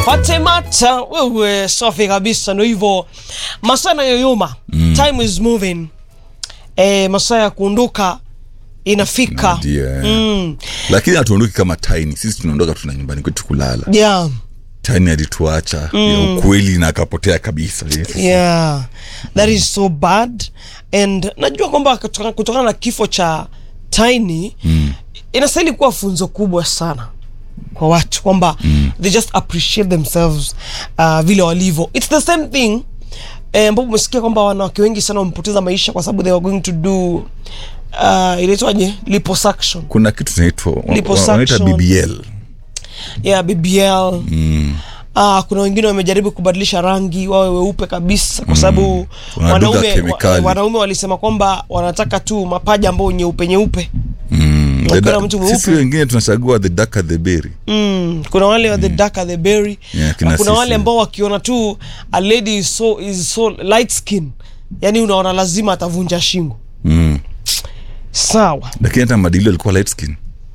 Fatemata, wewe safi kabisa, ndo hivyo masaa yanayoyoma mm. time is moving e, masaa ya kuondoka inafika Ndio, eh. mm. lakini hatuondoki kama tiny sisi tunaondoka tuna nyumbani kwetu kulala yeah. tiny alituacha ya ukweli na akapotea kabisa yes. yeah that is so bad and najua kwamba kutoka- kutokana na kifo cha tiny mm. inastahili kuwa funzo kubwa sana kwa watu kwamba mm. they just appreciate themselves uh, vile walivyo its the same thing eh, ambapo umesikia kwamba wanawake wengi sana wamepoteza maisha kwa sababu they were going to do uh, inaitwaje liposuction kuna kitu tunaitwa wa- wa- Liposuction. wanaita bbl yeah bbl mm. Ah, kuna wengine wamejaribu kubadilisha rangi wawe weupe kabisa kwa sababu Wanadunga wanaume, kemikali. wa, wanaume walisema kwamba wanataka tu mapaja ambao nyeupe nyeupe Mm. Ukiwa The na da- mtu mweupe. sisi wengine tunachagua the darker the berry mm. kuna wale mm. the darker the berry Yeah, kina na kuna sisi. wale ambao wakiona tu a lady is so, is so light skin yani unaona lazima atavunja shingo mm. sawa lakini hata madili alikuwa light skin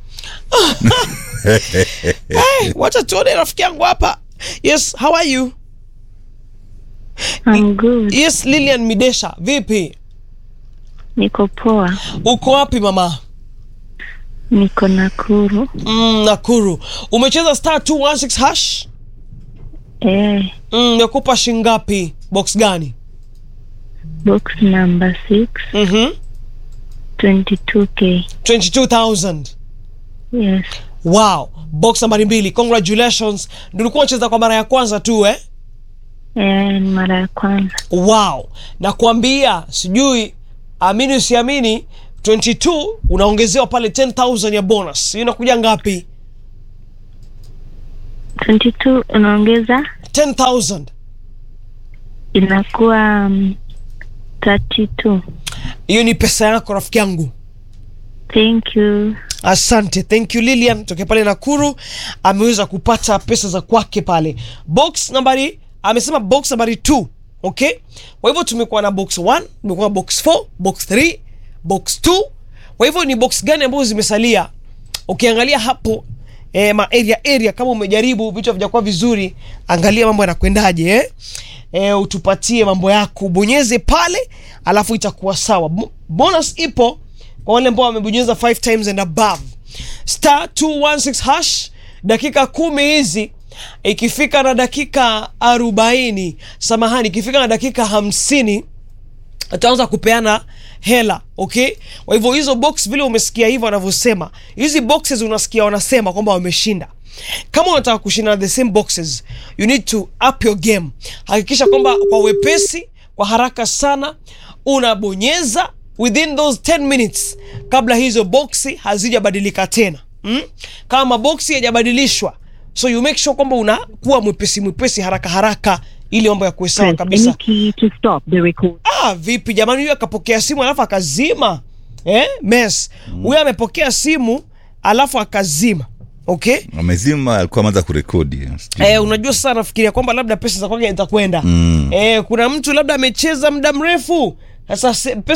hey, wacha tuone rafiki yangu hapa yes how are you I'm good. yes lilian midesha vipi Niko poa. uko wapi mama Niko Nakuru. mm, nakuru umecheza star 216 hash Eh, mm, nakupa shingapi box gani box number 6, mm-hmm. 22k. 22000 Yes. wow box nambari mbili congratulations ndio ulikuwa unacheza kwa mara ya kwanza tu eh? Eh, ni mara ya kwanza. wow nakwambia sijui amini usiamini 22 unaongezewa pale 10000 ya bonus hiyo inakuja ngapi 22 unaongeza 10000 inakuwa um, 32. hiyo ni pesa yako rafiki yangu Thank you. asante thank you lilian tokea pale nakuru ameweza kupata pesa za kwake pale box nambari amesema box nambari 2 okay kwa hivyo tumekuwa na box 1 tumekuwa na box 4 box 3 box 2 kwa hivyo ni box gani ambazo zimesalia ukiangalia hapo eh, ma area area kama umejaribu vitu havijakuwa vizuri angalia mambo yanakwendaje eh? Eh, utupatie mambo yako bonyeze pale alafu itakuwa sawa Bo- bonus ipo kwa wale ambao wamebonyeza 5 times and above star 216 hash dakika kumi hizi ikifika na dakika 40 samahani ikifika na dakika hamsini ataanza kupeana hela okay kwa hivyo hizo box vile umesikia hivyo wanavyosema hizi boxes unasikia wanasema kwamba wameshinda kama unataka kushinda na the same boxes you need to up your game hakikisha kwamba kwa wepesi kwa haraka sana unabonyeza within those 10 minutes kabla hizo boxi hazijabadilika tena mm? kama maboksi yajabadilishwa so you make sure kwamba unakuwa mwepesi mwepesi haraka haraka ili mambo ya kuwe sawa Press kabisa any key to stop the record. ah, vipi jamani huyu akapokea simu alafu akazima eh? mes huyu amepokea simu alafu akazima okay amezima alikuwa ameanza kurekodi Eh, unajua sasa nafikiria kwamba labda pesa za kwake zitakwenda Mm. eh, kuna mtu labda amecheza muda mrefu sasa se- pesa